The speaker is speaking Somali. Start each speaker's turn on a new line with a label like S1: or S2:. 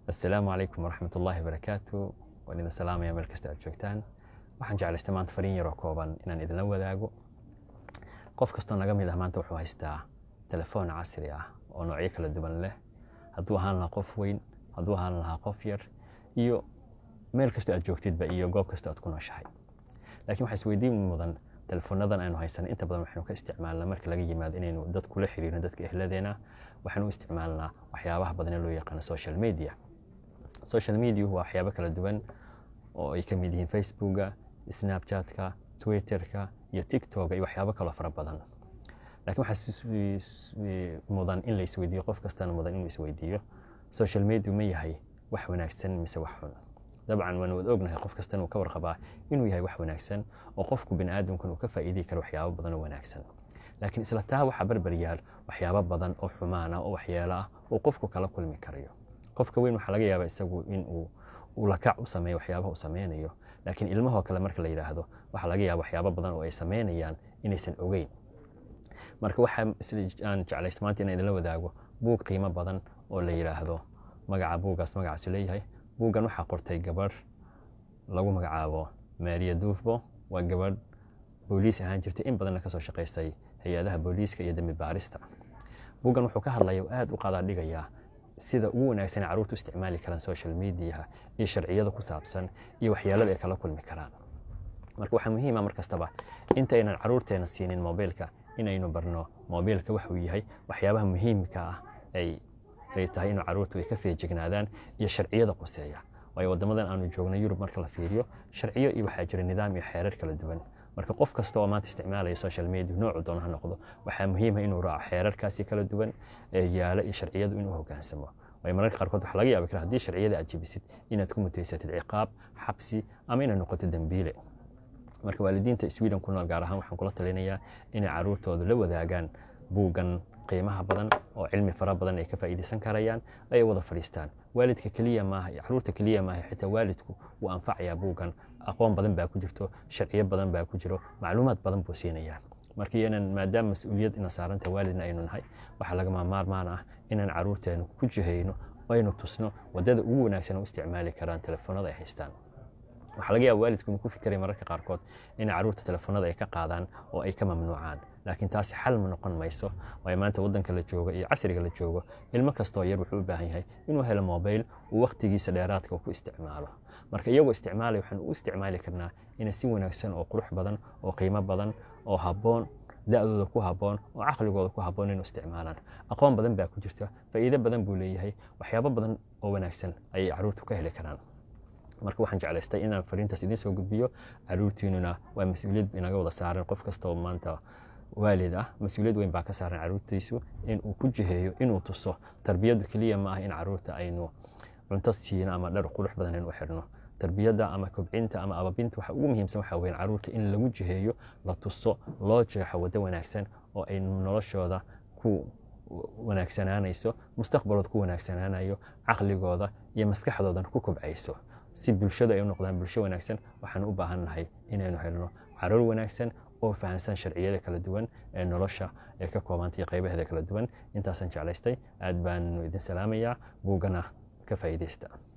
S1: assalaamu calaykum waraxmat ullaahi barakaatu waan idin salaamaya meel kasta aad joogtaan waxaan jeclaystay maanta fariin yaroo kooban inaan idinla wadaago qof kastoo naga mid ah maanta wuxuu haystaa telefoon casri ah oo noocyo kala duwan leh hadduu ahaan lahaa qof weyn hadduu ahaan lahaa qof yar iyo meel kastoo aad joogtidba iyo goob kastoo aad ku nooshahay laakiin waxaa isweydiin mudan telefonadan aynu haysano inta badan waxaynu ka isticmaalnaa marka laga yimaado inaynu dad kula xiriirno dadka ehladeena waxaynu u isticmaalnaa waxyaabaha badan ee loo yaqaano social media social media waa waxyaabo kala duwan oo ay ka mid yihiin facebooka snapchatka twitterka iyo tiktoka iyo waxyaabo kaloo fara badan laakiin waxaa mudan in la isweydiiyo qof kastana mudan inuu isweydiiyo social media ma yahay wax wanaagsan mise wax xun dabcan waanu wada ognahay qof kastana uu ka warqabaa inuu yahay wax wanaagsan oo qofku bini aadamkan uu ka faa'iidii karo waxyaabo badan oo wanaagsan laakiin isla taa waxaa barbar yaal waxyaabo badan oo xumaana oo waxyeelo ah oo qofku kala kulmi karayo qofka weyn waxaa laga yaabaa isagu in uu ulakac u sameeyo waxyaabaha uu sameynayo laakiin ilmahoo kale marka la yidhaahdo waxaa laga yaaba waxyaabo badan oo ay sameynayaan inaysan ogeyn marka waxaan jeclaysta maanta inaan idinla wadaago buug qiimo badan oo la yidhaahdo magaca buuggaas magacaasu leeyahay buuggan waxaa qortay gabadh lagu magacaabo maria duufbo waa gabadh booliis ahaan jirtay in badanna kasoo shaqaystay hay-adaha booliiska iyo dembi baarista buuggan wuxuu ka hadlaya oo aad u qadaadhigayaa sida ugu wanaagsan ee carruurtu isticmaali karaan social mediaha iyo sharciyada ku saabsan iyo waxyaalada ay kala kulmi karaan marka waxaa muhiima mar kastaba intaynan carruurteena siinin mobiilka inaynu barno mobiilka waxuu yahay waxyaabaha muhiimka ah ay ay tahay inuu carruurtu ay ka feejignaadaan iyo sharciyada quseeya waayo waddamadan aanu joogno yurub marka la fiiriyo sharciyo iyo waxaa jira nidaam iyo xeerar kala duwan marka qof kasta oo maanta isticmaalaya social media noocu doona ha noqdo waxaa muhiima inuu raaco xeerarkaasi kala duwan ee yaala iyo sharciyadu inuu hogaansamo waayo mararka qaarkood waxaa laga yaabi kara haddii sharciyada aad jebisid inaad ku mutaysatid ciqaab xabsi ama inaad noqoto dembiile marka waalidiinta sweden ku nool gaar ahaan waxaan kula talinayaa inay carruurtooda la wadaagaan buuggan qiimaha badan oo cilmi fara badan ay ka faa'iidaysan karayaan ay wada fadhiistaan waalidka keliya maaha carruurta keliya maaha xitaa waalidku wuu anfacayaa buuggan aqoon badan baa ku jirto sharciyo badan baa ku jiro macluumaad badan buu siinayaa marka iyanan maadaama mas-uuliyad ina saaranta waalidna aynu nahay waxaa lagama maarmaan ah inaan carruurteenu ku jihayno aynu tusno waddada ugu wanaagsan u isticmaali karaan telefoonada ay haystaan waxaa laga yaaba waalidku inuu ku fikiray mararka qaarkood inay carruurta telefoonada ay ka qaadaan oo ay ka mamnuucaan laakiin taasi xal ma noqon mayso waayo maanta waddanka la joogo iyo casriga la joogo ilmo kastoo yar wuxuu u baahan yahay inuu helo mobayl uu wakhtigiisa dheeraadka uu ku isticmaalo marka iyagoo isticmaalaya waxaan u isticmaali karnaa inay si wanaagsan oo qurux badan oo qiimo badan oo habboon da-dooda ku habboon oo caqligooda ku habboon inuu isticmaalaan aqoon badan baa ku jirta faa'iido badan buu leeyahay waxyaabo badan oo wanaagsan ayay carruurtu ka heli karaan marka waxaan jeclaystay inaan fariintaas idiin soo gudbiyo carruurtiinuna waa mas-uuliyad inaga wada saaran qof kasta oo maanta waalid ah mas-uuliyad weyn baa ka saaran carruurtiisu in uu ku jiheeyo inuu tuso tarbiyaddu keliya ma ah in carruurta aynu cunto siino ama dhar qurux badan in u xirno tarbiyadda ama kobcinta ama ababinta waxa ugu muhiimsan waxaa weyn carruurta in lagu jiheeyo la tuso loo jeexo waddo wanaagsan oo ay noloshooda ku wanaagsanaanayso mustaqbalooda ku wanaagsanaanayo caqligooda iyo maskaxdoodana ku kobcayso si bulshadu ay u noqdaan bulsho wanaagsan waxaan u baahan nahay inaynu helno caruur wanaagsan oo fahansan sharciyada kala duwan ee nolosha ee ka koobantay qaybaheeda kala duwan intaasaan jeclaystay aad baan idin salaamayaa buuggana ka faa'iidaysta